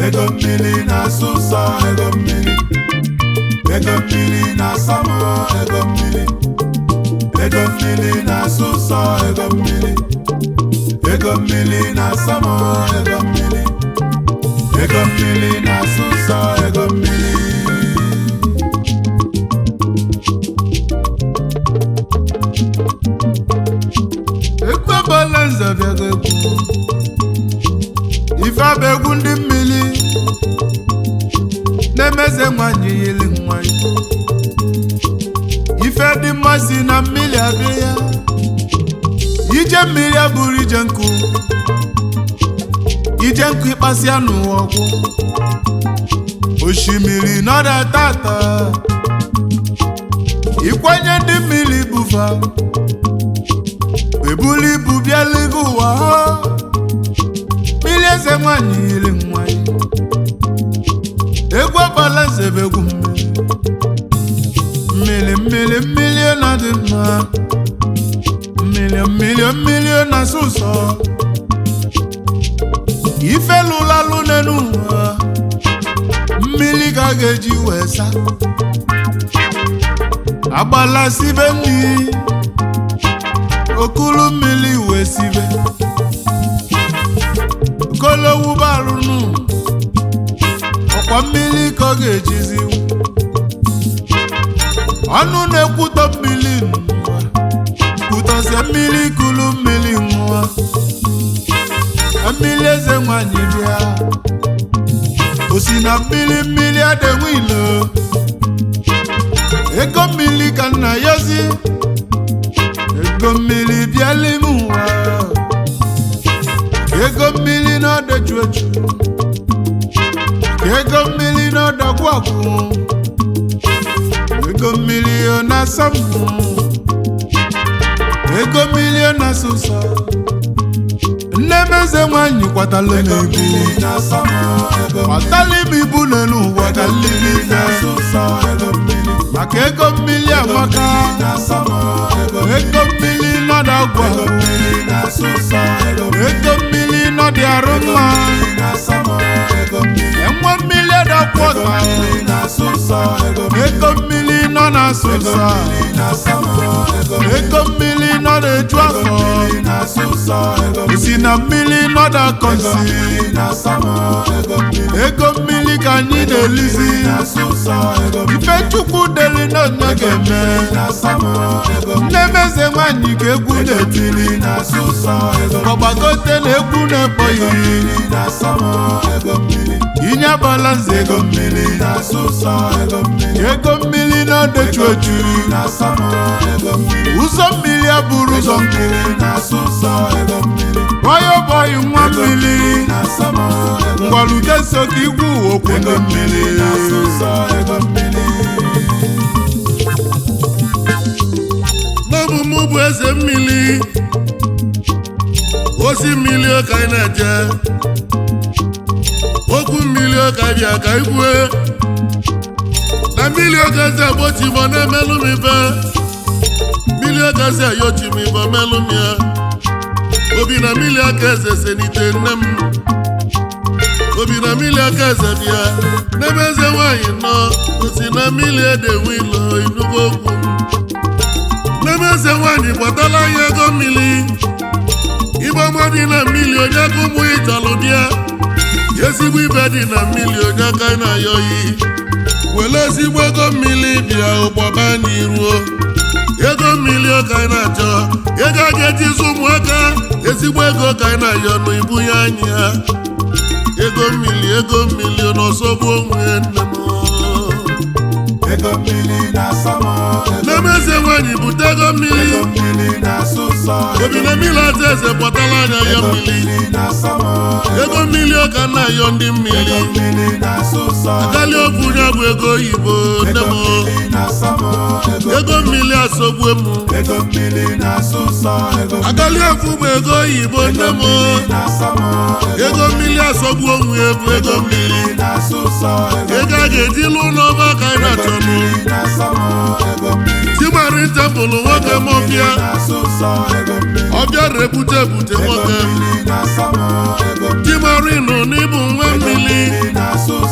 ego mmiri na-asụ ụsọ ego mmiri ego mmiri na-asa m ego mmiri ego mmiri na-asụ ụsọ ego mmiri ego mmiri na-asa m ego mmiri ego mmiri na-asụ ụsọ ego mmiri ekwebala nze bịara egwu ife abụ egwu ndị mmiri na-emeze nwanyị yiri nwanyị ife dị mma si na mmiri abịa ya ije mmiri abụrụ ije nkụ ije nkụ ịkpasịa n'ụwa ọgwụ osimiri nọda tata ịkwanye ndị mmiri bufa ebuli ibu bịaligo ụwa ha mmiri eze nwanyị yiri nwanyị egwu ọgbala eze bụ egwu mmiri mmiri mmiri na dị mma mmiri mmiri mmiri na-asụ ụsọ ife lụlalụ n'elu ụwa mmiri ka a ga-eji wee sa agbala sibe mmiri okulu mmiri wee sibe kolowu barụnụ ọkwa mmiri ka ọ ga-ejizi ọnụ na-ekwutọ mmiri n'ụwa kwutọzie mmiri kulu mmiri nwa mmiri eze nwanyị bịa osi na mmiri mmiri adịnwe ilo ego mmiri ka nna yozi ego mmiri bịala ime ụwa ego mmiri na-ọdọju eju ego mmiri na-ọdọgwu ọgwụ ego mmiri ọ na-asa mbụ ego mmiri ọ na-asa ụsọ nne m eze nwanyị kwatala m ego ibu mmiri na-asa m ego mmiri kwatala m ibu n'elu ụwa ka mmiri na na-asụ ụsọ ego mmiri maka ego mmiri amaka na-asa m ego ego mmiri nọdụ agwa ego mmiri na-asụ ụsọ ego mmiri ego mmiri nọdụ arụ mma na-asa m ego mmiri enwe mmiri adakwa ọta mmiri na-asụ ụsọ ego mmiri ego mmiri nọ na-asụ ụsọ na-asa m ego ego mmiri nọ na-eju afọ mmiri na-asụ ụsọ ego si na mmiri nọ na-akọ nsi mmiri na-asa m ego mmiri ego mmiri ka anyị na-elizi na-asụ ụsọ ego ife chukwu deli n'onye ga-eme na-asa m ego nne m eze nwanyị ka egwu na-etiri na-asụ ụsọ ego ọgbagote na egwu na-ekpọghị mmiri na-asa m ego mmiri inye abala nze ego mmiri na-asụ ụsọ ego mmiri ego mmiri na-odechu oju na-asa m ego mmiri ụzọ mmiri abụrụ ụzọ nkụ na-asụ ụsọ ego mmiri bọyọ bọyị nwa mmiri na-asa m ego ngwalute so ka igwu okwu ego ndị mmiri mmiri na-asụ ụsọ ego mmiri n'ọbụ mụ bụ eze mmiri osi mmiri ka anyị na-eje okwu mmiri ka bịa ka ikwue na mmiri ogazi agbochi m ọ na-emelụ m ife mmiri ogazi ayochi m ife melụ m ya obi na mmiri aka eze senite nne m obi na mmiri aka eze bịa n'ebe eze nwaanyị nọ osi na mmiri edewe ilo inugo okwu m n'ebe eze nwaanyị kpọtala anyị ego mmiri ibe ọma dị na mmiri onye aka ụmụ ya chọrọ bịa ezigbo ibe dị na mmiri onye aka na-ayọ yi were ezigbo ego mmiri bịa ụgbọba anyị ruo ego mmiri ka anyị na-achọ ego a ga-eji zụ ụmụaka ezigbo ego ka anyị na-ayọ nụ ibunye anyị ya ego mmiri ego mmiri n'ọsọgbu onwe nne m ego mmiri na-asa m ego n'ebe eze nwaanyị bute ego mmiri ego mmiri na-asụ ụsọ obi na mmiri ata eze kpọtara anya ya ego mmiri mmiri na-asa m ego ego mmiri ọka nna ayọ ndị mmiri mmiri na-asụ ụsọ akarịa okwu ya bụ ego oyibo nne ego m mmiri na-asa m ego ego mmiri asọgbue m ego mmiri na-asụ ụsọ ego akarịa okwu bụ ego oyibo nne m na-asa m ego mmiri asọgbu onwe ya bụ ego mmiri na-asụ ụsọ ego ego a ga-eji lụ n'ọba ka anyị na-achọnụ na-asa m ego mmiri timari tempụlụ nwoke m ọbịa na-asụ ụsọ ego mmiri ọbịa rebute ebute nwoke na-asa m ego timari nụ n'ịbụ nwa mmiri na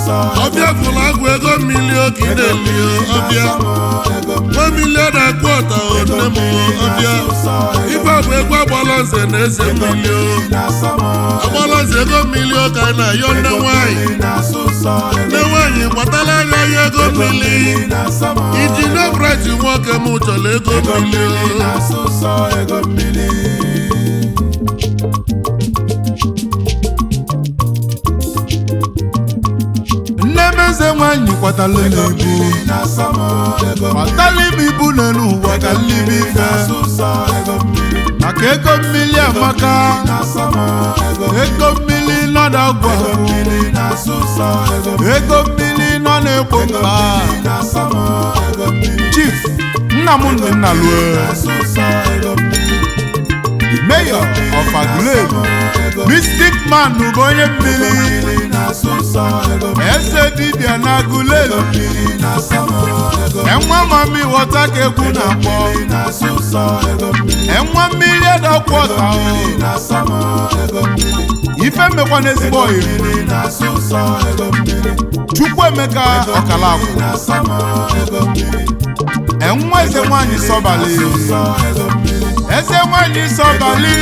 ọbịa fụrụ agwụ ego mmiri oge ị na-eli ọbịa nwa milion na kwọta nne m ọbịa ife bụ egwu agbala nze na eze mmiri agbala nze ego mmiri ka anyị na-ayọ nne nwanyị nne nwanyị gbatala anya ya ego mmiri iji nebrit nwoke m chọrọ ego mmiri nne m eze nwanyị kwatala n'ibu kwatala m ibu n'elu ụwa ka nlibi ife maka ego mmiri amaka ego mmiri nọ n'ọgwụ ego mmiri nọ n'egbo mkpa chief nnamdị nnalue the mayor of Aguleri mystic man bụ onye mmiri eze dibịa na Aguleri enwe mami ghọta ka egwu na-akpọ enwe mmiri edọkwa ọta ife mekwa n'ezigbo oyi Chukwuemeka ọkalakwụ enwe eze nwanyị sọbali eze nwanyị sọbali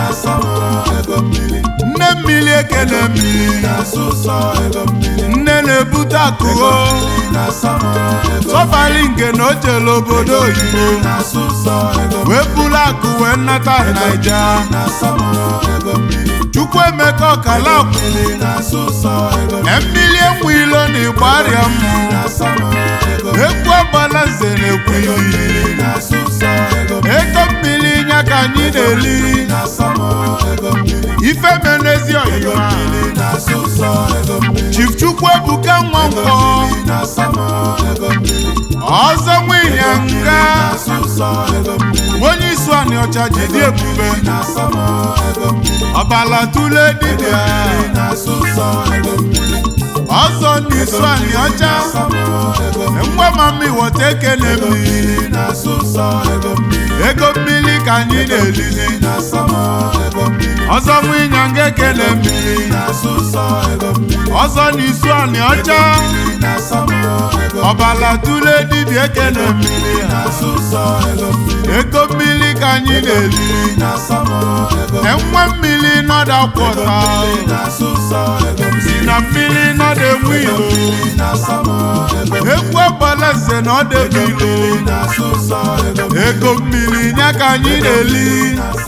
nne mmiri ekele mmiri nne na-ebute akụgo sọbali nke na o jere obodo oyibo wee buru akụ wee nnata naija Chukwuemeka ọkalakwụ mmiri enwe ilo na ịgbarịa mmụ ekwu agbala nze na-ekwu ili ego mmiri nya ka anyị na-eli ife menezi ọyịma Chief Chukwuebuka Nwankwọ ọzọ nwịnyanga onye isu anị ọcha jide ebube ọbala tule dibịa ọzọ n'isu anị ọcha ngwa mami wọta ekele mmiri ego mmiri ka anyị na-elizi ọzọ nwịnyanga ekele mmiri ọzọ n'isu anị ọcha ọbala tule dibịa ekele mmiri ego mmiri ka anyị na-eli enwe mmiri nọda kwọta si na mmiri nọda enwe ilo ekwu agbala nze na ọda ebe ilo ego mmiri nya ka anyị na-eli